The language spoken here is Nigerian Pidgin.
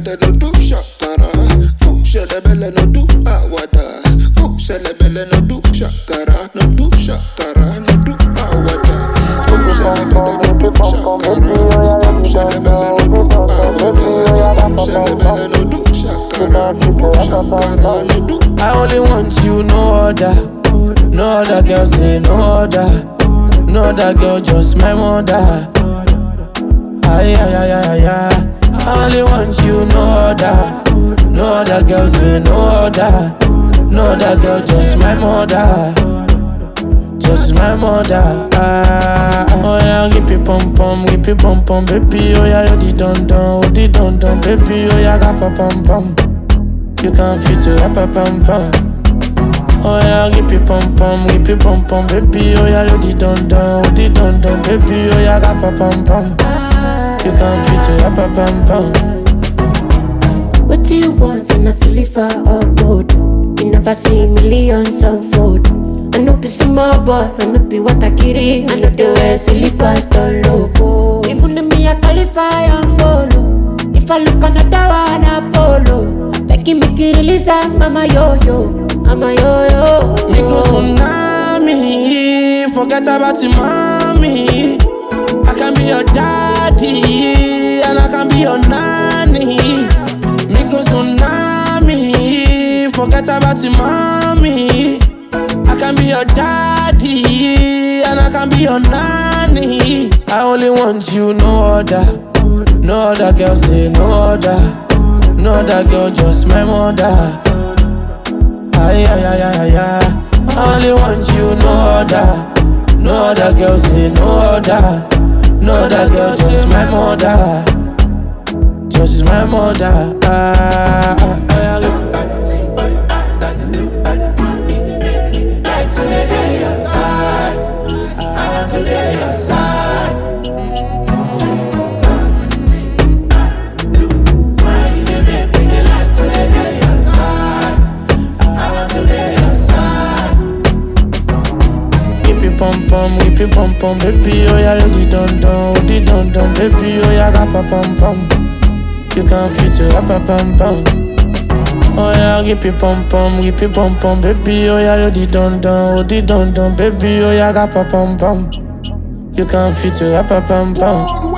belle no do shakara. Oh, shele belle no do awada. Oh, shele belle no do shakara. No do shakara, no do awada. Oh, shele belle no do shakara. Oh, shele belle no do awada. Oh, shele belle no do shakara. No do shakara, no do I only want you, no other. No other girl say no other. No other girl, just my mother. Ay, ay, ay, ay, ay, ay. I only want you, no other. No other girl say no other. No other girl, just my mother. Just my mother. Ah, oh yeah, give me pom pom, give me pom pom, baby. Oh yeah, you di don don, oh di don don, baby. Oh yeah, ga pa pom pom. You can fit to rap a pom pom. Oh yeah, give me pom pom, give me pom pom, baby. Oh yeah, you di don don, oh di don don, baby. Oh yeah, ga pa pom pom. You can fit to rap a pom pom. What do you want in a silver or gold? You never see millions unfold. I know be small boy, I know be what I carry. I know the way silly pastor logo. Even if me I qualify and follow. If I look another one, Apollo. I beg you make you release that, mama yo yo, mama yo yo. Micro tsunami, forget about your mommy. I can be your daddy, and I can be your nanny. Micro tsunami, forget about your mommy. I can be your daddy, and I can be your nanny. I only want you, no other. No other girl say no other. No other girl, just my mother. Ay, ay, ay, ay, ay, ay. I only want you, no other. No other girl, say no other. No other girl, just my mother. Just my mother. Ah, ah, ah, ah. Whip it pom pom, whip it pom pom, baby. Oh yeah, you di don don, oh di don don, baby. Oh yeah, ga pa pom pom. You can fit to rap a pom pom. Oh yeah, whip it pom pom, whip it pom pom, baby. Oh yeah, you di don don, oh di don don, baby. Oh yeah, ga pa pom pom. You can fit to rap a pom pom.